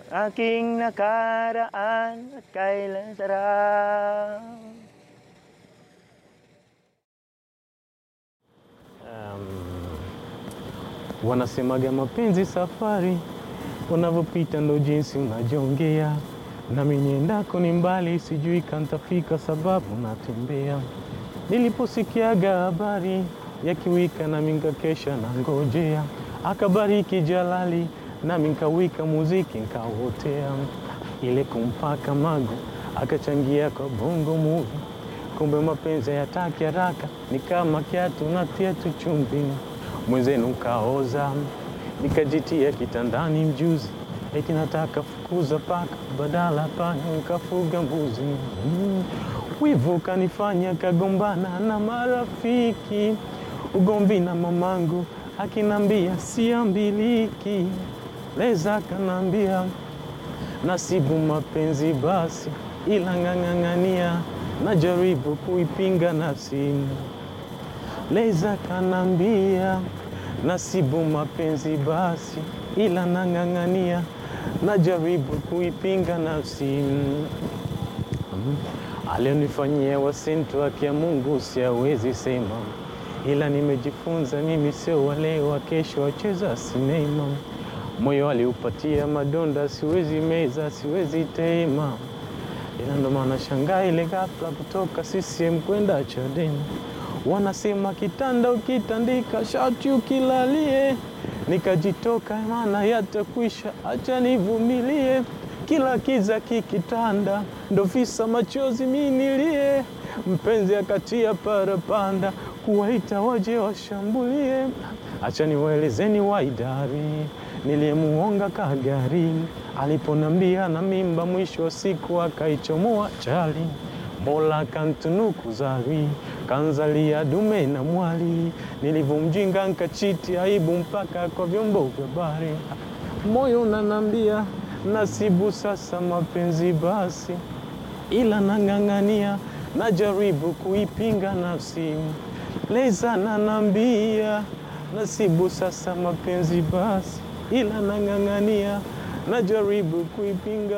aking nakaraan at kailan sarap. Um, wanasemaga mapenzi safari, unavyopita ndo jinsi unajongea, nami niendako ni mbali, sijui kantafika sababu natembea. Niliposikiaga habari ya kiwika, nami nkakesha na ngojea, akabariki Jalali, nami nkawika muziki nkawotea, ile kumpaka mago akachangia kwa bongo movie kumbe mapenzi hayataki haraka, ni kama kiatu natia tu chumvi, mwenzenu kaoza, nikajitia kitandani mjuzi, eti nataka fukuza paka, badala panya nikafuga mbuzi. Mm. Wivu kanifanya kagombana na marafiki, ugomvi na mamangu akinambia siambiliki, leza kanambia nasibu mapenzi basi, ila ng'ang'ang'ania najaribu kuipinga nafsi. Leza kanambia nasibu mapenzi basi, ila nang'ang'ania najaribu kuipinga nafsi. Mm. Alionifanyia wasintu haki ya Mungu siawezi sema, ila nimejifunza mimi sio wale wa kesho wacheza sinema. Moyo aliupatia madonda, siwezi meza, siwezi tema ila ndo maana shangaa ile ghafla kutoka CCM kwenda Chadema. Wanasema kitanda ukitandika shati ukilalie, nikajitoka maana yatakwisha, acha nivumilie. Kila kiza kikitanda, ndo visa machozi minilie. Mpenzi akatia parapanda, kuwaita waje washambulie. Acha niwaelezeni waidari niliyemuonga kagari aliponambia na mimba, mwisho wa siku akaichomoa chali. Mola kantunuku zawi kanzalia dume na mwali, nilivyomjinga nkachiti aibu mpaka kwa vyombo vya habari. Moyo unanambia nasibu sasa mapenzi basi, ila nang'ang'ania najaribu kuipinga nafsi. Leza nanambia nasibu sasa mapenzi basi, ila nang'ang'ania najaribu kuipinga